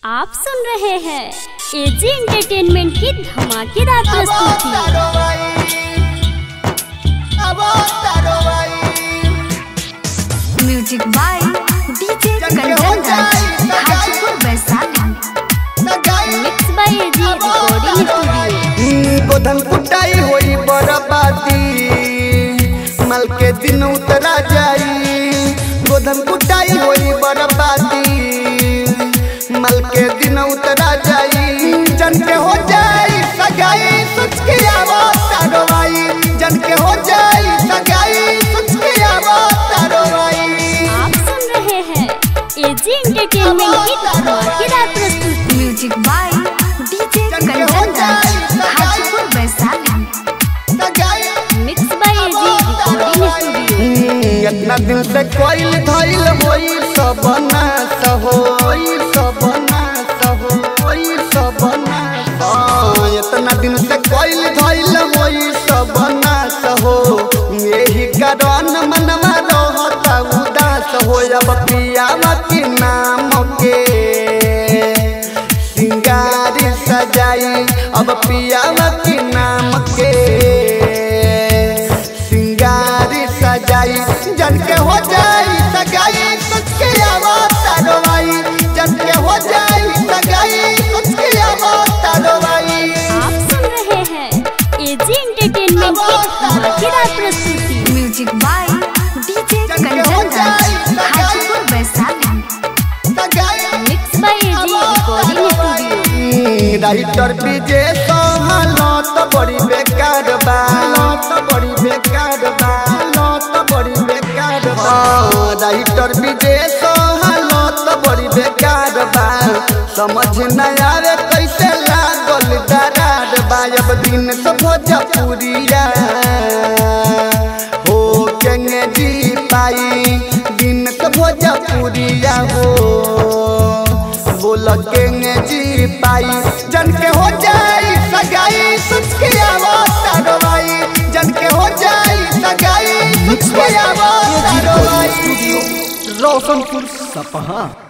आप सुन रहे हैं एजी एंटरटेनमेंट की धमाकेदार प्रस्तुति music by DJ Kanchan Raj Hajipur Vaishali mix by AG recording studio गोधन कुटाई होई बरबादी मल के दिन उतरा जाई गोधन कुटाई होई बरबादी मल के दिन उतरा जाई जन के हो जाई सगाई सोच के आवो तारवाई जन के हो जाई सगाई सोच के आवो तारवाई आप सुन रहे हैं एजी एंटरटेनमेंट की धमाकेदार प्रस्तुति music by DJ Kanchan Raj Hajipur Vaishali सगाई mix by AG recording studio इतना दिन से कोई धैल होई सब नाश होई सब नाश होई सब नाश हाँ, इतना दिन से कोई धैल होई सब नाश हो यही कारण मनवा रहता उदास हो अब पियावा के नाम के सिंगारी सजाई अब पियावा के नाम के सिंगारी सजाई जन के हो जाई सगाई सोच के आवो तारवाई जन के हो जाई सगाई सोच के आवो तारवाई आप सुन रहे हैं एजी एंटरटेनमेंट की धमाकेदार प्रस्तुति music by DJ Kanchan Raj Hajipur Vaishali सगाई mix by AG recording studio writer Vijay Sohlat बड़ी बेकार बा लत बड़ी बेकार बा लत बड़ी बेकार बा राइटर विजय सोहलत बड़ी बेकार बा समझ न आवे कैसे लागल दरार बा अब दिन से भोजपुरिया हो केंगे जी पाई दिन से भोजपुरिया हो बोल केंगे जी पाई जन के हो जाई सगाई सुच के आवो तारवाई जन के हो जाई सगाई सुच के आवो तारवाई रोशनपुर सपहा